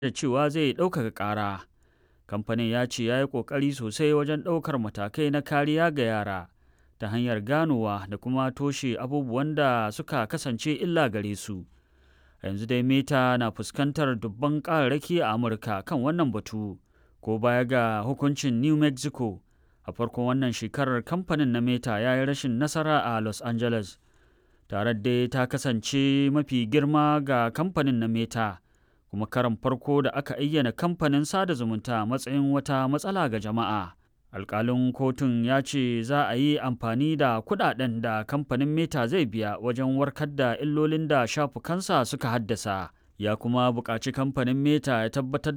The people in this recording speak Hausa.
da cewa zai ɗaukaka ƙara. Kamfanin ya ce ya yi ƙoƙari sosai wajen ɗaukar matakai na kariya ga yara ta hanyar ganowa da kuma toshe abubuwan da suka kasance illa gare su. Yanzu dai Meta na fuskantar dubban ƙararraki a Amurka kan wannan batu, ko baya ga hukuncin New Mexico. A farkon wannan shekarar kamfanin na Meta ya yi rashin nasara a Los Angeles. Tarar dai ta kasance mafi girma ga kamfanin na Meta. kuma karan farko da aka ayyana kamfanin sada zumunta matsayin wata matsala ga jama'a. Alƙalin kotun ya ce za a yi amfani da kuɗaɗen da kamfanin Meta zai biya wajen warkar da illolin da shafukansa suka haddasa. Ya kuma buƙaci kamfanin Meta ya tabbatar